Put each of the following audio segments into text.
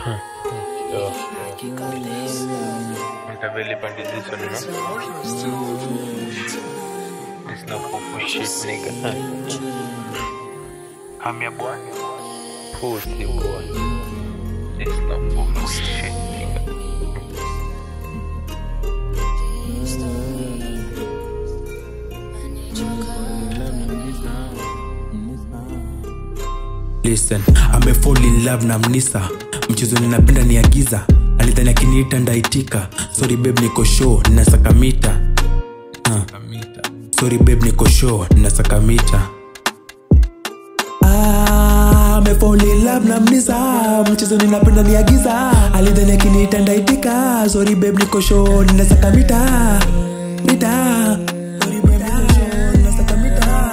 So, I'm available on this one, no? This no fufu shit, nigga. I'm your boy. Pussy boy. This no fufu shit, nigga. Listen, ame fall in love na mnisa mchezo ninapenda ni agiza alidhani akiniita ndaitika sorry babe niko show ninasaka mita uh. sorry babe niko show ninasaka mita Ah, ame fall in love na mnisa mchezo ninapenda ni agiza alidhani akiniita ndaitika sorry babe niko show ninasaka mita mita Sorry babe, niko show, ninasaka mita.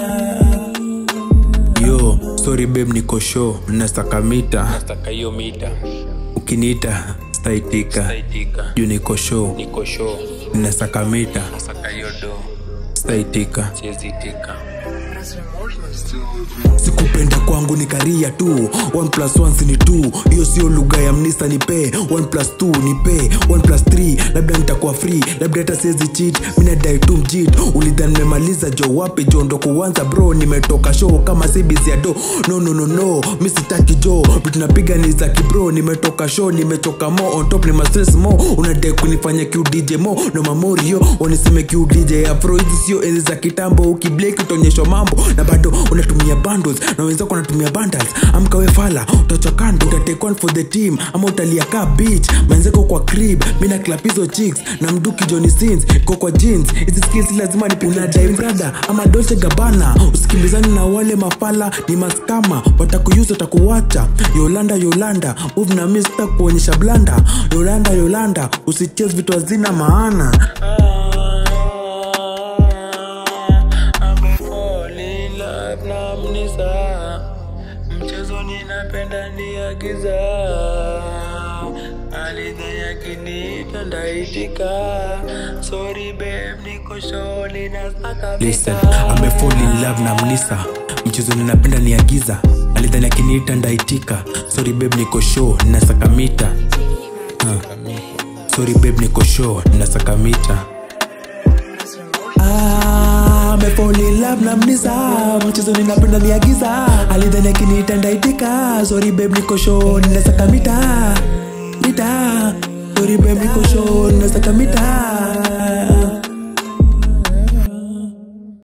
yo sorry babe niko show nasaka mita Nataka hiyo mita. ukiniita staitika Saitika. juu niko show Niko show. nasaka mita Nataka hiyo do. staitika Siwezi tika. sikupenda kwangu ni karia tu one plus one si ni two hiyo sio lugha ya mnisa nipe one plus two nipe one plus three labda nitakuwa free labda hata siwezi cheat minadai tu mjit ulidhani nimemaliza jo wapi jo ndo kuanza bro nimetoka show kama cbc ya do no no no no mi sitaki jo vitu napiga ni za kibro nimetoka show nimechoka mo on top ni mastress mo unadai kunifanya qdj mo no mamorio waniseme qdj afro hizi sio enzi za kitambo ukibleki utaonyeshwa mambo na bado unatumia bundles na wenzako wanatumia bundles amkawe fala utachokando utatake one for the team ama utalia ka beach menzeko kwa crib mina clap hizo chicks na mduki johnny sins iko kwa jeans hizi skills lazima ni unadai brada ama dolce gabana usikimbizani na wale mafala ni maskama watakuyuza watakuwacha yolanda yolanda move na mi sita kuonyesha blanda yolanda yolanda usicheze vitu hazina maana Amefall in love na mnisa mchezo ninapenda ni agiza alidhani akiniita ndaitika sorry babe niko show ninasaka Listen, mita. ame fall in love na mnisa mchezo ninapenda ni agiza alidhani akiniita ndaitika sorry babe niko show ninasaka mita uh. sorry babe niko show ninasaka mita Ah, ame fall in love na mnisa mchezo ninapenda ni agiza alidhani akiniita ndaitika sorry babe niko show ninasaka mita mita sorry babe niko show ninasaka mita